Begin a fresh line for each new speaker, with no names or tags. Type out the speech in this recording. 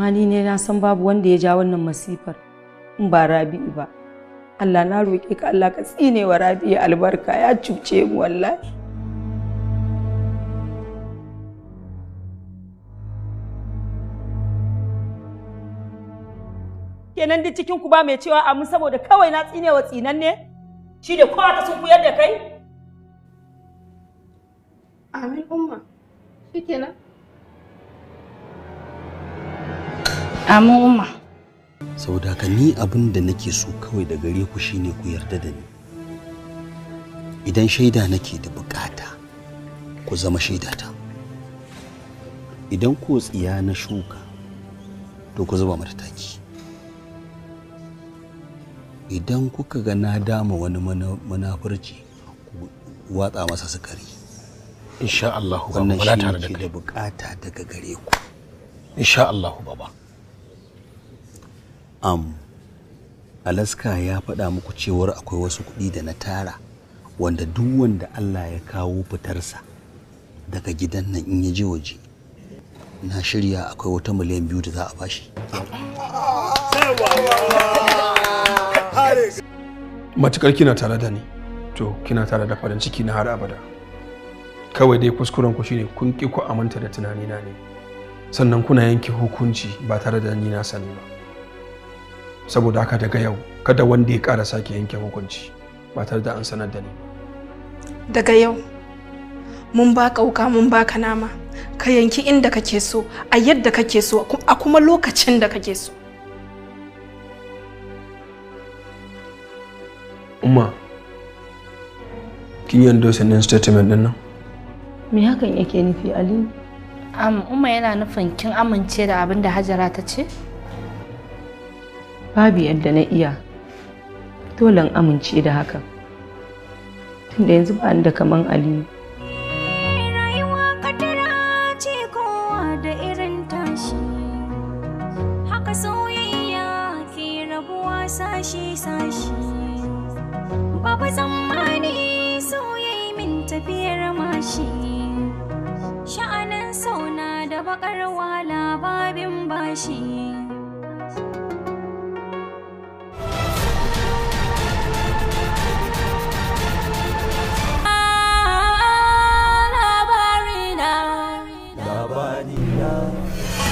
amma ni ne na san babu wanda ya ja wannan masifar in ba rabi'u ba Allah na roƙe ka Allah ka tsine wa rabi'u albarka ya cuce mu wallahi kenan duk cikin ku ba mai cewa amin saboda kawai na tsine wa tsinan ne shi da kowa ta sun kuyar da kai
Amin umma. Shikenan.
Amin umma.
saboda haka ni abin da nake so kawai da gare ku shine ku yarda da ni idan shaida nake da bukata ku zama shaidata idan ko tsiya na shuka to ku zuba mata taki idan kuka ga na dama wani mana- munafurci ku watsa masa sukari
insha Allah
wannan
muna
shi
tare da
ke
kai
da bukata daga gare ku
insha Allah baba
am alaska ya faɗa muku cewar akwai wasu kuɗi da na tara wanda duk wanda allah ya kawo fitarsa daga gidan nan in ya je waje na shirya akwai wata miliyan biyu da za a bashi
matukar kina tare da ni to kina tare da farin ciki na har abada kawai dai kuskuren ku shine kun ki ku aminta da tunanina ne sannan kuna yanke hukunci ba tare da ni na sani ba saboda haka daga yau kada wanda ya ƙara sake yanke hukunci ba tare da an sanar da ni ba
Daga yau mun baka wuka mun baka nama ka yanki inda kake so a yadda kake so a kuma lokacin da kake so.
umma kin yi endorsing statement din nan
me hakan yake nufi aliyu
Am, umma yana nufin kin amince da abin da Hajara ta ce?
babu yadda na iya dole in amince da hakan tunda yanzu ba ni da kaman aliyu
rayuwa kadara ce kowa da irin tashi haka soyayya ke rabuwa sashi-sashi babu tsammani soyayya min tafiyar mashi sha'anin sauna da bakar wala babin bashi labarina